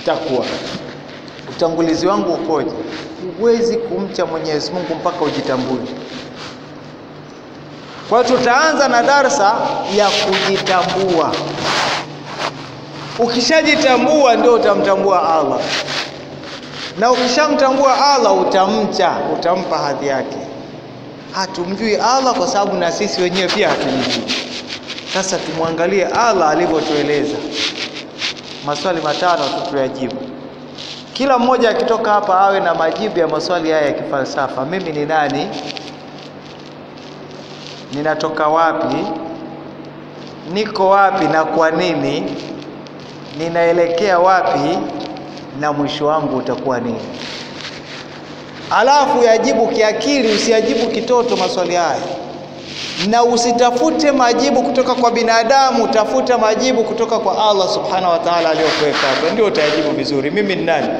takwa. Utangulizi wangu ukoje? Huwezi kumcha Mwenyezi Mungu mpaka ujitambue. Kwa hiyo tutaanza na darsa ya kujitambua. Ukishajitambua ndio utamtambua Allah, na ukishamtambua Allah utamcha, utampa hadhi yake. Hatumjui Allah kwa sababu na sisi wenyewe pia hatumjui. Sasa tumwangalie Allah alivyotueleza. Maswali matano tu tuyajibu. Kila mmoja akitoka hapa awe na majibu ya maswali haya ya kifalsafa. Mimi ni nani? Ninatoka wapi? Niko wapi na kwa nini? Ninaelekea wapi na mwisho wangu utakuwa nini? Alafu yajibu kiakili, usiyajibu kitoto maswali haya, na usitafute majibu kutoka kwa binadamu, tafuta majibu kutoka kwa Allah subhanahu wa ta'ala aliyokuweka hapa, ndio utayajibu vizuri. Mimi ni nani?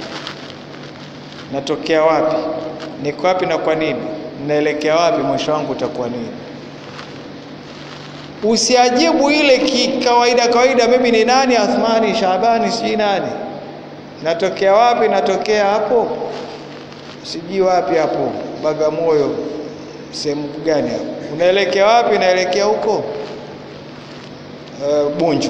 Natokea wapi? Niko wapi na kwa nini? Naelekea wapi? Mwisho wangu utakuwa nini? Usiajibu ile kikawaida kawaida, mimi ni nani? Athmani Shabani, sijui nani, natokea wapi? Natokea hapo, sijui wapi hapo, Bagamoyo, sehemu gani hapo? Unaelekea wapi? Naelekea huko uh, Bunju.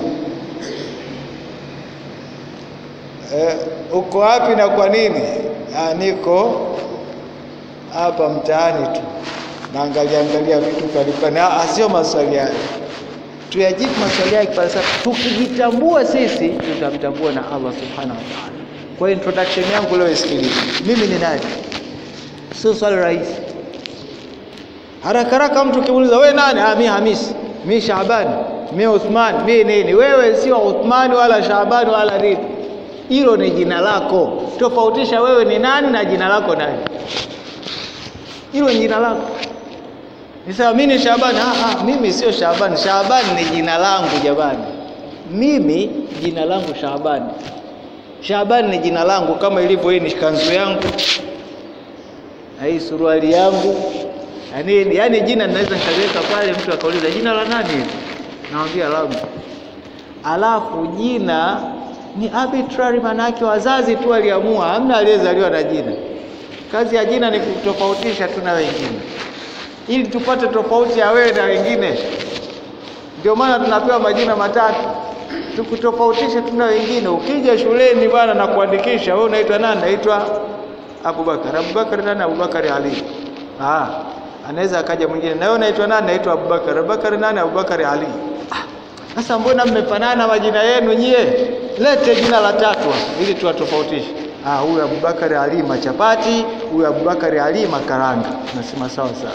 Uh, uko wapi na kwa nini? Ah, niko hapa mtaani tu naangalia angalia vitu kalipani. Sio maswali hayo, tuyajibu maswali haya kifalsafa. Tukijitambua sisi, tutamtambua na Allah subhanahu wa ta'ala. Kwa hiyo introduction yangu leo isikilize, mimi ni nani? Sio swali rahisi. Haraka haraka mtu ukimuuliza wewe nani? Ah, mimi Hamisi, mimi Shabani, mimi Uthman, mimi nini? Wewe sio Uthman wala Shabani wala nini, hilo ni jina lako. Tofautisha wewe ni nani na jina lako nani. Hilo ni jina lako. Nisema mimi ni Shabani. Ah, ah, mimi sio Shabani. Shabani ni jina langu jamani. Mimi jina langu Shabani. Shabani ni jina langu kama ilivyo hii ni kanzu yangu. Na hii suruali yangu. Yaani yaani jina ninaweza nikaliweka pale mtu akauliza jina la nani hili? Naambia langu. Alafu jina ni arbitrary, maana yake wazazi tu waliamua, hamna aliyezaliwa na jina. Kazi ya jina ni kutofautisha tu na wengine ili tupate tofauti ya wewe na wengine. Ndio maana tunapewa majina matatu tukutofautishe tu na wengine. Ukija shuleni bwana na kuandikisha, wewe unaitwa nani? Naitwa Abubakar. Abubakar nani? Abubakar Ali. Ah, anaweza akaja mwingine, na wewe unaitwa nani? Naitwa Abubakar. Abubakar nani? Abubakar Ali. Sasa mbona mmefanana majina yenu nyie? Lete jina la tatu ili tuwatofautishe. Ah, huyu Abubakar Ali machapati, huyu Abubakar Ali makaranga. Nasema sawa sawa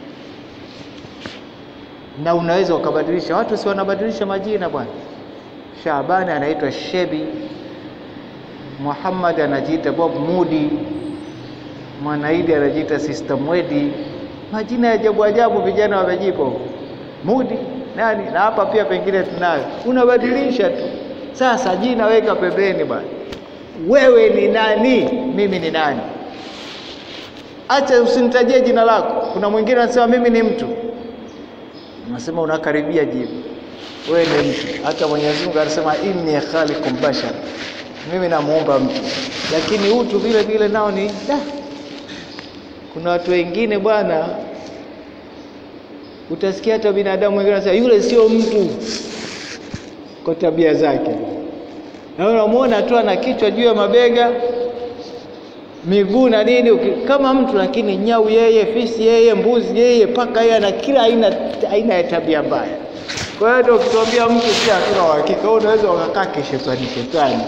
na unaweza ukabadilisha. Watu si wanabadilisha majina bwana. Shabani anaitwa Shebi, Muhammad anajiita Bob Mudi, Mwanaidi anajiita Sister Mwedi. Majina ya ajabu ajabu vijana wamejipa Mudi nani, na hapa pia pengine tunayo, unabadilisha tu. Sasa jina weka pembeni bwana. Wewe ni nani? Mimi ni nani? Acha usinitajie jina lako. Kuna mwingine anasema mimi ni mtu Unasema unakaribia jibu, wewe ni mtu. Hata Mwenyezi Mungu anasema inni khaliqum bashar, mimi namuumba mtu, lakini utu vile vile nao ni da. Kuna watu wengine bwana, utasikia hata binadamu wengine wanasema yule sio mtu kwa tabia zake, na unamwona tu ana kichwa juu ya mabega miguu na nini kama mtu, lakini nyau yeye, fisi yeye, mbuzi yeye, paka yeye, ana kila aina aina ya tabia mbaya. Kwa hiyo ndio ukituambia mtu si hatuna uhakika, unaweza ukakaa kishetani shetani.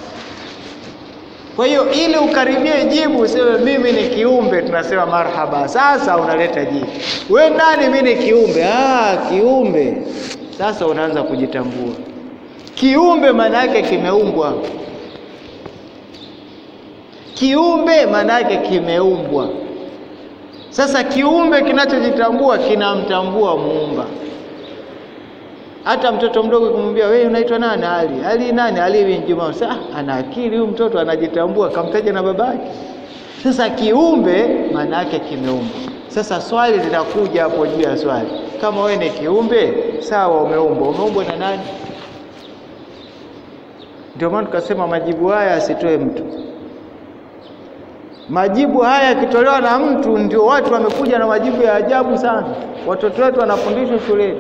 Kwa hiyo ili ukaribie jibu, useme mimi ni kiumbe, tunasema marhaba. Sasa unaleta jibu, we nani? Mimi ni kiumbe. Ah, kiumbe. Sasa unaanza kujitambua. Kiumbe maana yake kimeumbwa kiumbe maana yake kimeumbwa. Sasa kiumbe kinachojitambua kinamtambua muumba. Hata mtoto mdogo kumwambia wewe unaitwa nani? Ali. Ali nani? Ali bin Juma. Sasa ana akili huyu mtoto anajitambua, kamtaja na babake. Sasa kiumbe maana yake kimeumbwa. Sasa swali linakuja hapo juu ya swali, kama wewe ni kiumbe sawa, umeumbwa, umeumbwa na nani? Ndio maana tukasema majibu haya asitoe mtu. Majibu haya yakitolewa na mtu, ndio watu wamekuja na majibu ya ajabu sana. Watoto wetu wanafundishwa shuleni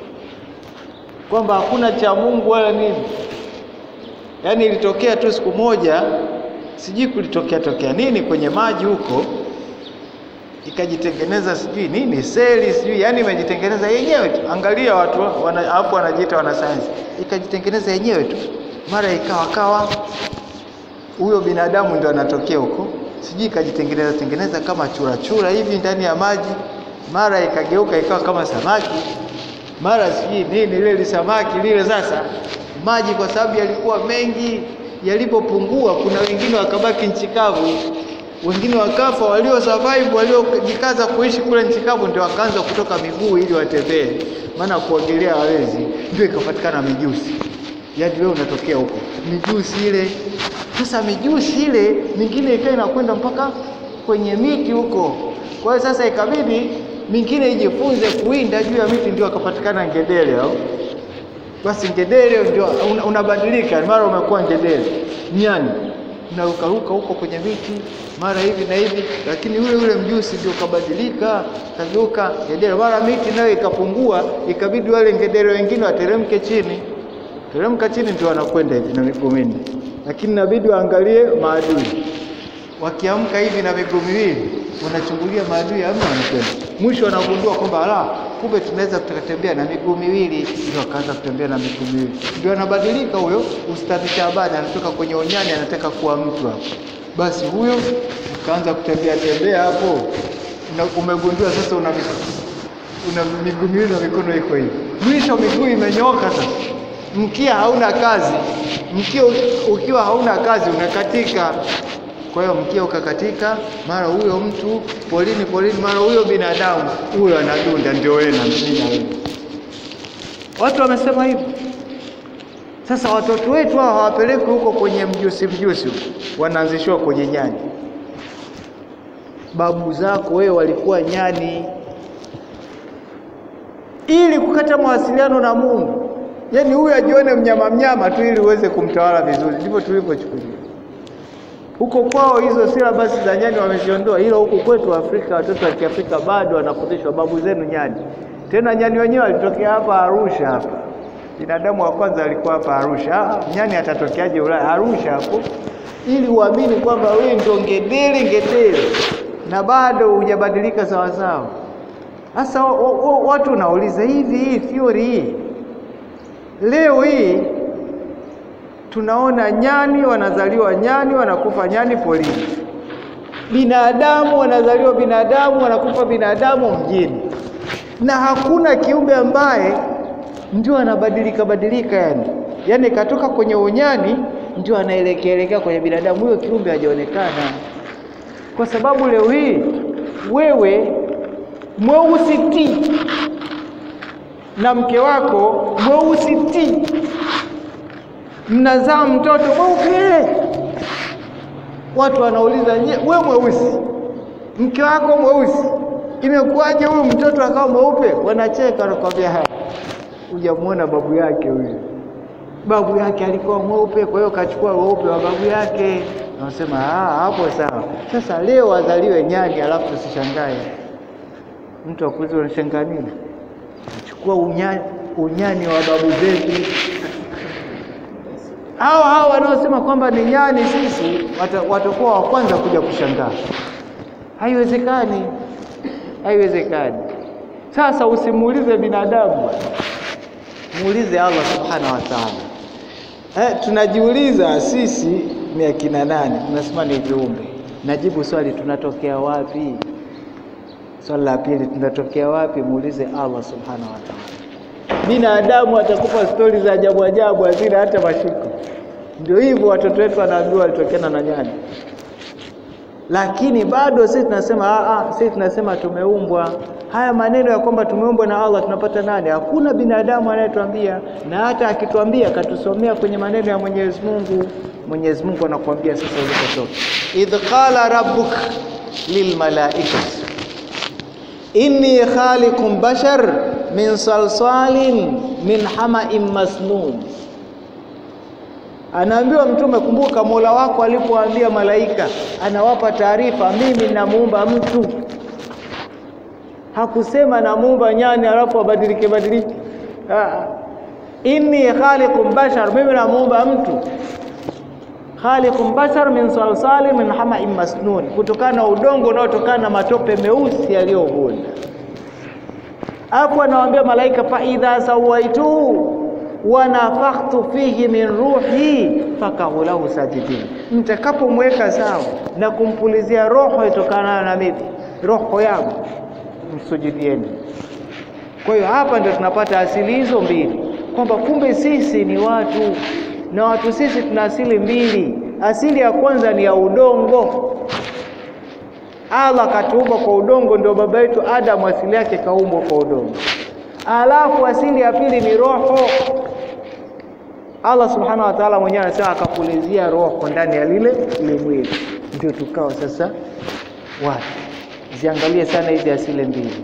kwamba hakuna cha Mungu wala nini. Yaani ilitokea tu siku moja, sijui kulitokea tokea nini kwenye maji huko, ikajitengeneza sijui nini seli sijui, yaani imejitengeneza yenyewe tu. Angalia watu wana, hapo wanajiita wanasayansi, ikajitengeneza yenyewe tu, mara ikawa kawa huyo binadamu ndio anatokea huko, sijui ikajitengeneza tengeneza kama churachura hivi ndani ya maji, mara ikageuka ikawa kama samaki, mara sijui nini lile lisamaki lile. Sasa maji kwa sababu yalikuwa mengi, yalipopungua, kuna wengine wakabaki nchi kavu, wengine wakafa. Walio survive waliojikaza kuishi kule nchi kavu ndio wakaanza kutoka miguu ili watembee, maana kuogelea hawezi, ndio ikapatikana mijusi. Yaani wewe unatokea huko mijusi ile. Sasa mijusi ile mingine ikawa inakwenda mpaka kwenye miti huko. Kwa hiyo sasa ikabidi mingine ijifunze kuwinda juu ya miti, ndio akapatikana ngedere au basi ngedere ndio unabadilika, mara umekuwa ngedere, nyani unarukaruka huko kwenye miti mara hivi na hivi, lakini yule yule mjusi ndio kabadilika, kageuka ngedere. Mara miti nayo ikapungua, ikabidi wale ngedere wengine wateremke chini, teremka chini ndio wanakwenda hivi na miguu minne, lakini inabidi waangalie maadui. Wakiamka hivi na miguu miwili, wanachungulia maadui, hamna, wanakwenda mwisho wanagundua kwamba ala, kumbe tunaweza tukatembea na miguu miwili. Ndio akaanza kutembea na miguu miwili, ndio anabadilika huyo. Ustadhi Shabani anatoka kwenye unyani, anataka kuwa mtu hapo. Basi huyo ukaanza kutembea tembea hapo, umegundua sasa una una miguu miwili na mikono iko hivi, mwisho miguu imenyooka. Sasa mkia hauna kazi, mkia ukiwa hauna kazi unakatika kwa hiyo mkia ukakatika, mara huyo mtu polini polini, mara huyo binadamu huyo anadunda, ndio wewe na mimi na wewe. Watu wamesema hivyo. Sasa watoto wetu hao hawapelekwi huko kwenye mjusi mjusi, wanaanzishiwa kwenye nyani. Babu zako wewe walikuwa nyani, ili kukata mawasiliano na Mungu. Yaani huyu ajione mnyama mnyama tu, ili uweze kumtawala vizuri. Ndivyo tulivyochukulia huko kwao hizo silabasi za nyani wameziondoa, ila huku kwetu Afrika watoto wa Kiafrika bado wanafundishwa babu zenu nyani. Tena nyani wenyewe walitokea hapa Arusha hapa, binadamu wa kwanza alikuwa hapa Arusha. Ah, nyani atatokeaje Ulaya? Arusha hapo, ili uamini kwamba wewe ndio ngedere ngedere, na bado hujabadilika sawasawa. Sasa watu wanauliza hivi, hii theory hii leo hii tunaona nyani wanazaliwa nyani, wanakufa nyani polini. Binadamu wanazaliwa binadamu, wanakufa binadamu mjini, na hakuna kiumbe ambaye ndio anabadilika badilika, yani yani katoka kwenye unyani ndio anaelekea elekea kwenye binadamu. Huyo kiumbe hajaonekana, kwa sababu leo hii wewe mweusi ti na mke wako mweusi ti mnazaa mtoto mweupe. Watu wanauliza we mweusi, mke wako mweusi, imekuwaje huyu mtoto akawa mweupe? Wanacheka, wanakwambia haya, hujamwona babu yake huyu. Babu yake alikuwa mweupe, kwa hiyo kachukua weupe wa babu yake. Wanasema hapo sawa. Sasa leo wazaliwe nyani, alafu tusishangae mtu akuuliza unashangaa nini? Chukua unyani, unyani wa babu zetu hao hao wanaosema kwamba ni nyani sisi watakuwa wa kwanza kuja kushangaa. Haiwezekani, haiwezekani. Sasa usimuulize binadamu, muulize Allah subhanahu wa ta'ala. Eh, tunajiuliza sisi ni akina nani? Tunasema ni viumbe. Najibu swali, tunatokea wapi? Swali la pili, tunatokea wapi? Muulize Allah subhanahu wa ta'ala. Binadamu atakupa stori za ajabu ajabu, hazina hata mashiko. Ndio hivyo watoto wetu wanaambiwa walitokana na nyani, lakini bado sisi tunasema a, sisi tunasema tumeumbwa. Haya maneno ya kwamba tumeumbwa na Allah tunapata nani? Hakuna binadamu anayetuambia, na hata akituambia katusomea kwenye maneno ya Mwenyezi Mungu. Mwenyezi Mungu anakuambia sasa ulipotoka, idh qala rabbuk lilmalaikati inni khaliqun bashar min salsalin min hamain masnun. Anaambiwa Mtume, kumbuka Mola wako alipoambia malaika, anawapa taarifa, mimi namuumba mtu. Hakusema namuumba nyani alafu abadilike badilike. Ah, inni khaliqun bashar, mimi namuumba mtu khaliqun bashar min salsali min hamain masnun, kutokana na udongo unaotokana na matope meusi yaliyovunda. Hapo anawaambia malaika, fa idha sawaituhu wa nafakhtu fihi min ruhi fakahu lahu sajidin, mtakapomweka sawa na kumpulizia roho itokana na mimi, roho yangu, msujudieni. Kwa hiyo hapa ndio tunapata asili hizo mbili, kwamba kumbe sisi ni watu na watu sisi tuna asili mbili. Asili ya kwanza ni ya udongo. Allah akatuumba kwa udongo, ndio baba yetu Adamu asili yake kaumbwa kwa udongo. Alafu asili ya pili ni roho. Allah subhanahu wa ta'ala mwenyewe anasema akapulizia roho ndani ya lile ile mwili, ndio tukawa sasa watu. Ziangalie sana hizi asili mbili,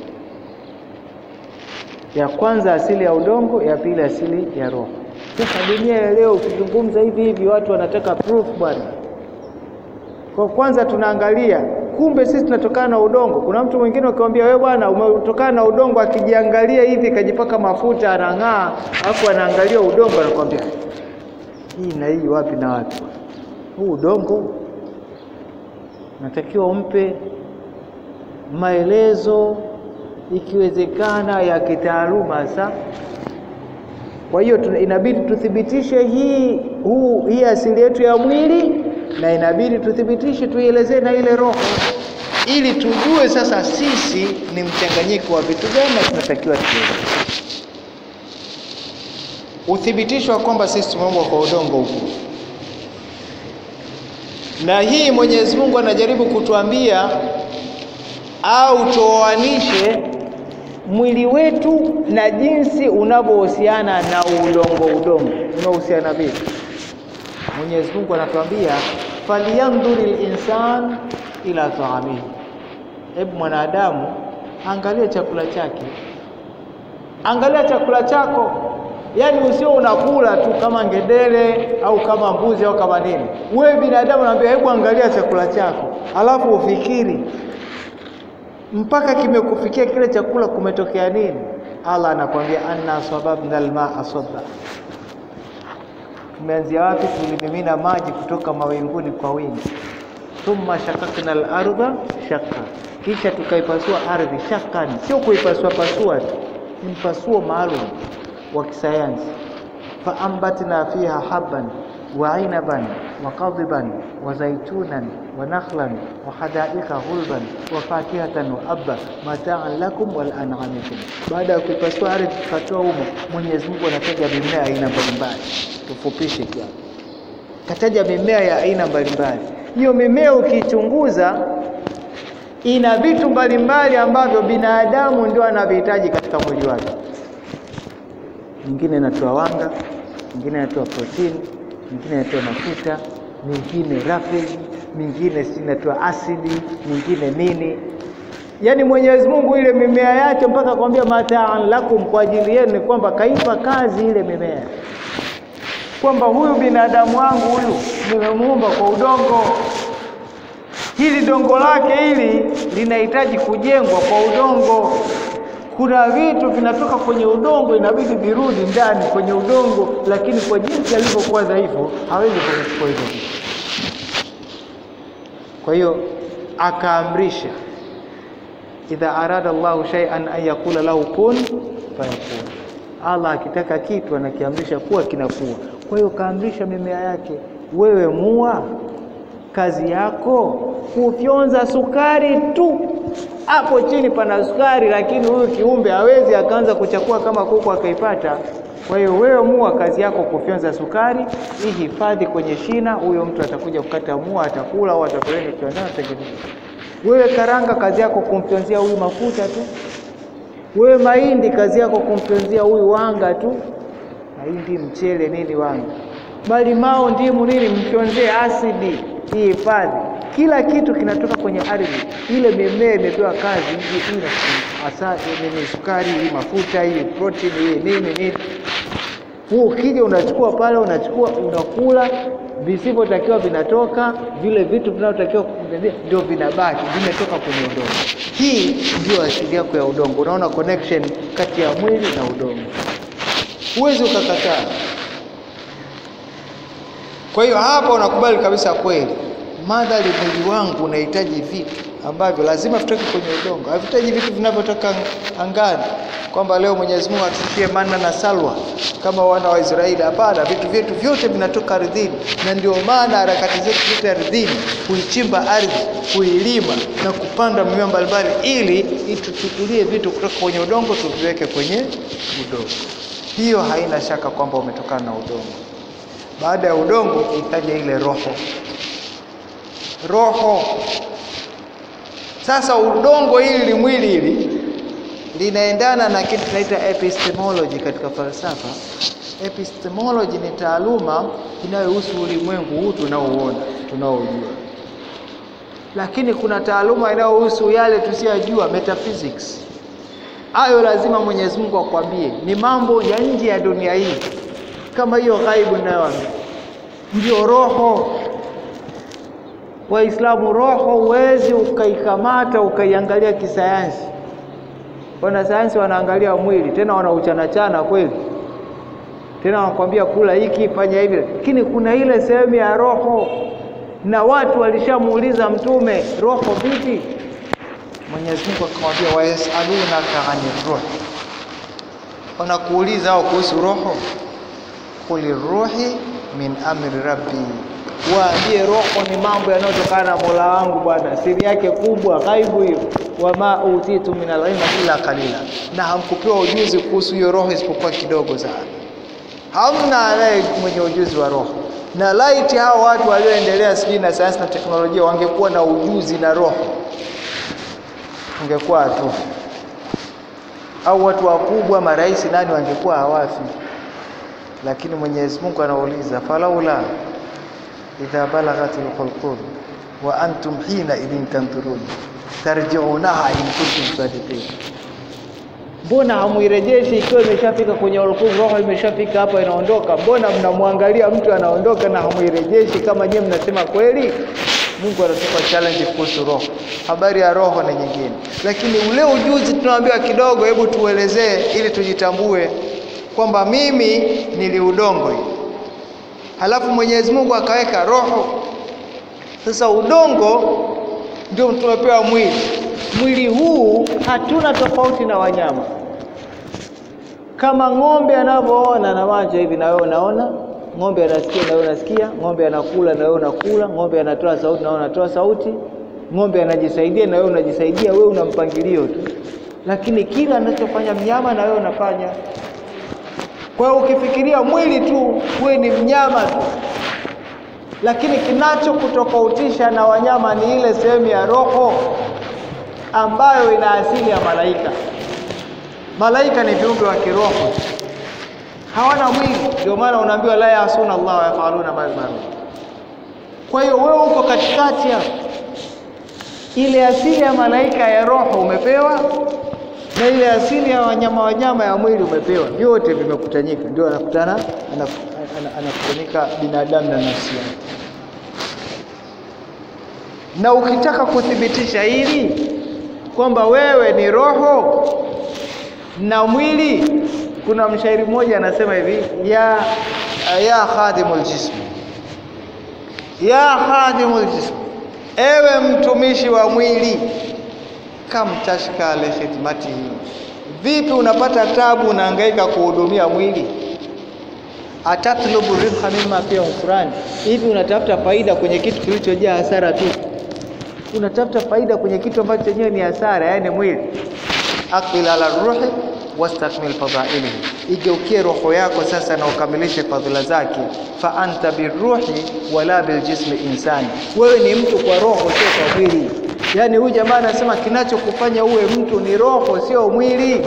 ya kwanza asili ya udongo, ya pili asili ya roho. Sasa dunia ya leo ukizungumza hivi hivi watu wanataka proof bwana. Kwa kwanza tunaangalia kumbe sisi tunatokana na udongo. Kuna mtu mwingine ukimwambia wewe bwana umetokana na udongo, akijiangalia hivi kajipaka mafuta anang'aa, alafu anaangalia udongo anakwambia hii na hii wapi na wapi? Huu udongo natakiwa umpe maelezo ikiwezekana ya kitaaluma sasa kwa hiyo inabidi tuthibitishe hii huu hii asili yetu ya mwili, na inabidi tuthibitishe tuielezee na ile roho, ili tujue sasa sisi ni mchanganyiko wa vitu gani na tunatakiwa tuelewe. Uthibitisho wa kwamba sisi tumeumbwa kwa udongo huko, na hii Mwenyezi Mungu anajaribu kutuambia au tuoanishe mwili wetu na jinsi unavyohusiana na udongo. Udongo unahusiana vipi? Mwenyezi Mungu anatuambia falyanzuri linsan ila taamihi, hebu mwanadamu angalia chakula chake, angalia chakula chako. Yaani usio unakula tu kama ngedere au kama mbuzi au kama nini. Wewe binadamu naambia, hebu angalia chakula chako, alafu ufikiri mpaka kimekufikia kile chakula kumetokea nini? Allah anakwambia anna sababna almaa sabba, tumeanzia wapi? Tulimimina maji kutoka mawinguni kwa wingi. Thumma shakakna al-ardha shakka, kisha tukaipasua ardhi shakani, sio kuipasua pasua tu, ni mpasuo maalum wa kisayansi. Faambatna fiha habban wa inaban wa qadhiban wa zaitunan wa nakhlan wa hadaika ghulban wa fakihatan wa abba mataan lakum wal an'amikum. Baada ya kuipasua ardhi tukatoa humo, Mwenyezi Mungu anataja mimea aina mbalimbali. Tufupishe kiasi, kataja mimea ya aina mbalimbali. Hiyo mimea ukichunguza ina vitu mbalimbali ambavyo binadamu ndio anavihitaji katika mwili wake. Mingine inatoa wanga, mingine inatoa protini, mingine inatoa mafuta, mingine rafegi, mingine si inatoa asidi, mingine nini. Yaani Mwenyezi Mungu ile mimea yake mpaka kwambia mataan lakum, kwa ajili yenu, ni kwamba kaipa kazi ile mimea, kwamba huyu binadamu wangu huyu nimemuumba kwa udongo hili dongo lake hili linahitaji kujengwa kwa udongo. Kuna vitu vinatoka kwenye udongo, inabidi virudi ndani kwenye udongo, lakini kwa jinsi alivyokuwa dhaifu hawezi kuchukua hivyo vitu. Kwa hiyo akaamrisha, idha arada Allahu shay'an an yakula lahu kun fayakun. Allah akitaka kitu anakiamrisha kuwa kinakuwa. Kwa hiyo kaamrisha mimea yake, wewe mua kazi yako kufyonza sukari tu. Hapo chini pana sukari, lakini huyu kiumbe hawezi akaanza kuchakua kama kuku akaipata. Kwa hiyo wewe mua, kazi yako kufyonza sukari, hii hifadhi kwenye shina. Huyo mtu atakuja kukata mua, atakula au atapeleka kiwandani, atengeneza. Wewe karanga, kazi yako kumfyonzia huyu mafuta tu. Wewe mahindi, kazi yako kumfyonzia huyu wanga tu, mahindi, mchele, nini, wanga, malimao, ndimu, nini, mfyonzee asidi hifadhi kila kitu kinatoka kwenye ardhi. Ile mimea imepewa kazi hii, hasa nini, sukari hii, mafuta hii, protini hii, nini nini. Wewe ukija unachukua pale, unachukua unakula, visivyotakiwa vinatoka, vile vitu vinavyotakiwa ndio vinabaki, vimetoka kwenye udongo. Hii ndio asili yako ya udongo. Unaona connection kati ya mwili na udongo, huwezi ukakataa. Kwa hiyo hapa unakubali kabisa kweli, madhali mwili wangu unahitaji vitu ambavyo lazima vitoke kwenye udongo, havihitaji vitu vinavyotoka angani, kwamba leo Mwenyezi Mungu atushie manna na salwa kama wana wa Israeli. Hapana, vitu vyetu vyote vinatoka ardhini, na ndio maana harakati zetu zote ardhini, kuichimba ardhi, kuilima na kupanda mimea mbalimbali, ili ituchukulie vitu kutoka kwenye udongo tuviweke kwenye udongo. Hiyo haina shaka kwamba umetokana na udongo. Baada ya udongo ikaja ile roho. Roho sasa, udongo hili mwili hili linaendana na kitu tunaita epistemology katika falsafa. Epistemology ni taaluma inayohusu ulimwengu huu tunaouona, tunaojua, lakini kuna taaluma inayohusu yale tusiyojua, metaphysics. Hayo lazima Mwenyezi Mungu akwambie, ni mambo ya nje ya dunia hii kama hiyo ghaibu ninayoambia, ndio roho. Waislamu, roho huwezi ukaikamata ukaiangalia kisayansi. Wanasayansi wanaangalia mwili, tena wanauchanachana kweli, tena wanakwambia kula hiki, fanya hivi, lakini kuna ile sehemu ya roho, na watu walishamuuliza Mtume, roho vipi? Mwenyezi Mungu akamwambia, wayasalunaka ani ruh, wanakuuliza hao kuhusu roho Quli ruhi min amri rabbi, waambie roho ni mambo yanayotokana na Mola wangu Bwana, siri yake kubwa, ghaibu hiyo. Wama utitu min alilmi illa qalila, na hamkupewa ujuzi kuhusu hiyo roho isipokuwa kidogo sana. Hamna anaye mwenye ujuzi wa roho, na laiti hao watu walioendelea sijui na sayansi na teknolojia wangekuwa na ujuzi na roho, ungekuwa tu au watu wakubwa, marais, nani wangekuwa hawafi lakini Mwenyezi Mungu anauliza falaula idha balaghat alqulqum wa antum hina idhin tanthurun tarjiunaha in kuntum sadiqin, mbona hamuirejeshi ikiwa imeshafika kwenye ulqum, roho imeshafika hapa inaondoka? Mbona mnamwangalia mtu anaondoka na hamuirejeshi kama nyewe mnasema kweli? Mungu anatupa challenge kuhusu roho. Habari ya roho ni nyingine, lakini ule ujuzi tunaambiwa kidogo, hebu tuelezee ili tujitambue kwamba mimi nili udongo hii, halafu Mwenyezi Mungu akaweka roho. Sasa udongo ndio tumepewa mwili. Mwili huu hatuna tofauti na wanyama. Kama ng'ombe anavyoona na macho hivi, na wewe unaona. Ng'ombe anasikia na wewe unasikia. Ng'ombe anakula na wewe unakula. Ng'ombe anatoa sauti na wewe unatoa sauti. Ng'ombe anajisaidia na wewe unajisaidia. Wewe una mpangilio tu, lakini kila anachofanya mnyama na wewe unafanya kwa hiyo ukifikiria mwili tu wewe ni mnyama tu, lakini kinachokutofautisha na wanyama ni ile sehemu ya roho ambayo ina asili ya malaika. Malaika ni viumbe wa kiroho, hawana mwili, ndio maana unaambiwa la yasuna Allah wa yafaluna ma yumarun. Kwa hiyo wewe uko katikati hapo, ile asili ya malaika ya roho umepewa na ile asili ya wanyama wanyama ya mwili umepewa, vyote vimekutanyika, ndio anakutana anakutanika binadamu na nafsi yake. Na ukitaka kuthibitisha hili kwamba wewe ni roho na mwili, kuna mshairi mmoja anasema hivi ya ya khadimul jism, ya khadimul jism, ewe mtumishi wa mwili kam tashka li khidmatihi, vipi unapata tabu, unahangaika kuhudumia mwili. Atatlubu ribha mimma fihi khusran, hivi unatafuta faida kwenye kitu kilichojaa hasara tu, unatafuta faida kwenye kitu ambacho chenyewe ni hasara, yaani mwili. Aqbil ala ruhi wastakmil fadhailihi, igeukie roho yako sasa na ukamilishe fadhila zake. Fa anta birruhi wala biljismi insani, wewe ni mtu kwa roho, sio kwa mwili. Yaani huyu jamaa anasema kinachokufanya uwe mtu ni roho, sio mwili.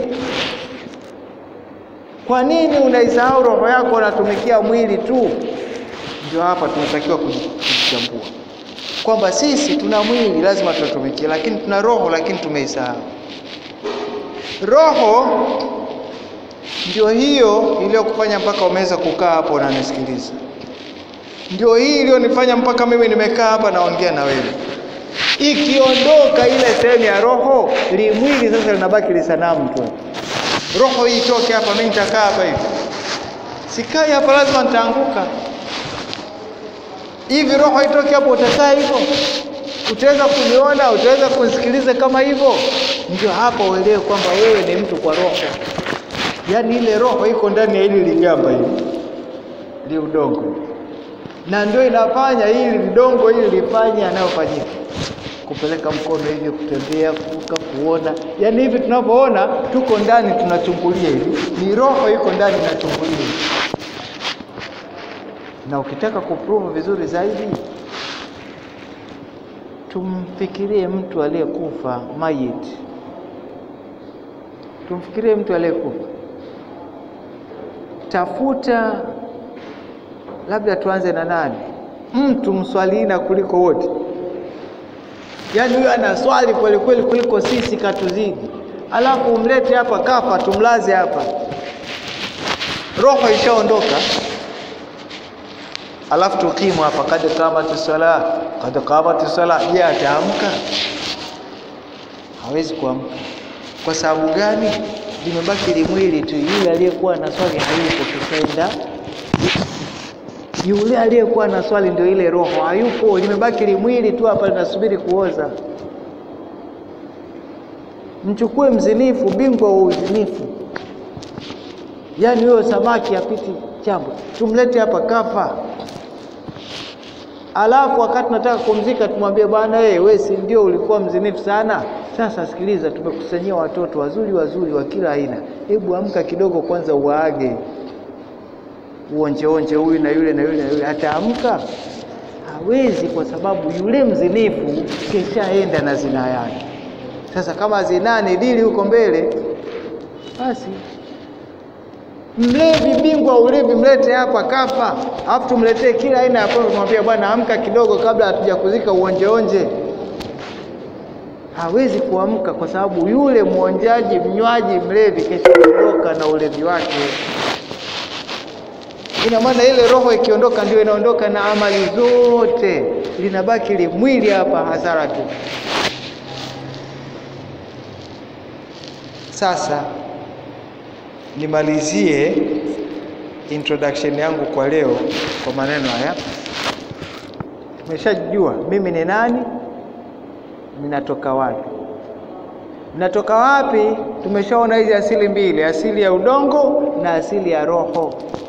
Kwa nini unaisahau roho yako, unatumikia mwili tu? Ndio hapa tunatakiwa kujitambua kwamba sisi tuna mwili, lazima tutumikie, lakini tuna roho, lakini tumeisahau roho. ndio hiyo iliyokufanya mpaka umeweza kukaa hapo unanisikiliza. Ndio hii iliyonifanya mpaka mimi nimekaa hapa naongea na wewe. Ikiondoka ile sehemu ya roho, limwili sasa linabaki lisanamu tu. Roho hii itoke hapa, mimi nitakaa hapa hivi, sikai hapa, lazima nitaanguka hivi. Roho itoke hapo, utakaa hivyo? Utaweza kuniona? Utaweza kunisikiliza kama hivyo? Ndio hapa uelewe kwamba wewe ni mtu kwa roho, yaani ile roho iko ndani ya hili ligamba hili li udongo, na ndio inafanya hili lidongo hili lifanye yanayofanyika kupeleka mkono hivi, kutembea, kuvuka, kuona. Yaani hivi tunavyoona, tuko ndani tunachungulia hivi, ni roho iko ndani inachungulia hivi. Na ukitaka kuprove vizuri zaidi, tumfikirie mtu aliyekufa mayit, tumfikirie mtu aliyekufa. Tafuta, labda tuanze na nani, mtu mswalina kuliko wote Yaani huyo ana swali kweli kweli kuliko sisi katuzidi, alafu umlete hapa kafa, tumlaze hapa, roho ishaondoka, alafu tukimu hapa, kad kamati sala, kad kamati sala. Je, ataamka? Hawezi kuamka. Kwa sababu gani? Limebaki limwili tu. Yule aliyekuwa na swali hayupo, kishaenda yule aliyekuwa na swali ndio ile roho hayupo, limebaki limwili tu hapa linasubiri kuoza. Mchukue mzinifu, bingwa wa uzinifu, yaani huyo samaki apiti chambo, tumlete hapa kafa, alafu wakati nataka kumzika tumwambie bwana, wewe wewe si ndio ulikuwa mzinifu sana? Sasa sikiliza, tumekusanyia watoto wazuri wazuri wa kila aina, hebu amka kidogo kwanza uwaage uonjeonje huyu na yule na yule na yule, ataamka? Hawezi, kwa sababu yule mzinifu keshaenda na zina yake. Sasa kama zinaa ni dili huko mbele, basi mlevi, bingwa ulevi, mlete hapa kafa, alafu tumletee kila aina ya pombe, tumwambia bwana, amka kidogo kabla hatuja kuzika uonjeonje. Hawezi kuamka kwa sababu yule mwonjaji, mnywaji, mlevi keshaondoka na ulevi wake ina maana ile roho ikiondoka ndio inaondoka na amali zote, linabaki ile mwili hapa, hasara tu. Sasa nimalizie introduction yangu kwa leo kwa maneno haya. Tumeshajua mimi ni nani, ninatoka wapi. Ninatoka wapi? Tumeshaona hizi asili mbili, asili ya udongo na asili ya roho.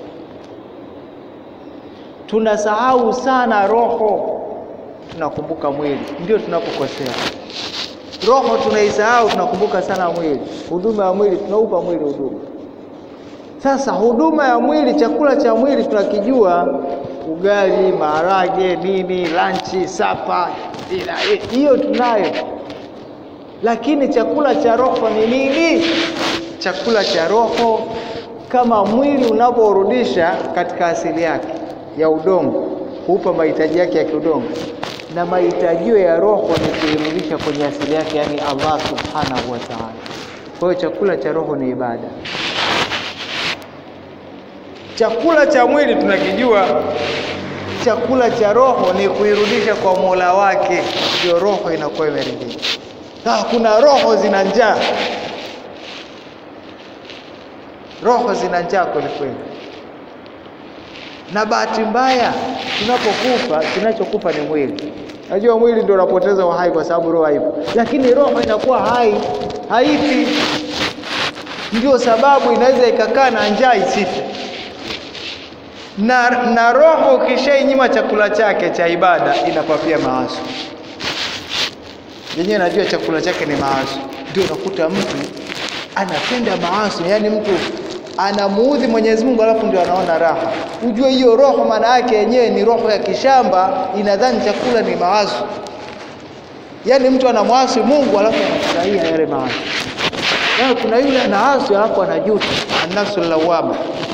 Tunasahau sana roho, tunakumbuka mwili, ndio tunapokosea. Roho tunaisahau, tunakumbuka sana mwili. Huduma ya mwili tunaupa mwili huduma. Sasa huduma ya mwili, chakula cha mwili tunakijua, ugali, maharage, nini, lanchi, sapa, hiyo tunayo, lakini chakula cha roho ni nini? Chakula cha roho, kama mwili unaporudisha katika asili yake ya udongo hupa mahitaji yake ya kiudongo, na mahitajio ya roho ni kuirudisha kwenye asili yake, yani Allah subhanahu wa ta'ala. Kwa hiyo chakula cha roho ni ibada. Chakula cha mwili tunakijua, chakula cha roho ni kuirudisha kwa Mola wake, ndio roho inakuwa imeridhika. Sasa kuna roho zina njaa, roho zina njaa kweli kweli na bahati mbaya tunapokufa, kinachokufa ni mwili. Najua mwili ndio unapoteza uhai kwa sababu roho haipo, lakini roho inakuwa hai, haifi. Ndio sababu inaweza ikakaa na njaa isife. Na, na roho ukishainyima chakula chake cha ibada inapapia maasi yenyewe. Najua chakula chake ni maasi, ndio unakuta mtu anapenda maasi, yaani mtu anamuudhi Mwenyezi Mungu alafu ndio anaona raha. Ujue hiyo roho maana yake yenyewe ni roho ya kishamba, inadhani chakula ni maasi. Yaani mtu anamwasi Mungu alafu anafurahia yale maasi. Yaani kuna yule anaasi alafu anajuta, an-nafsul lawama.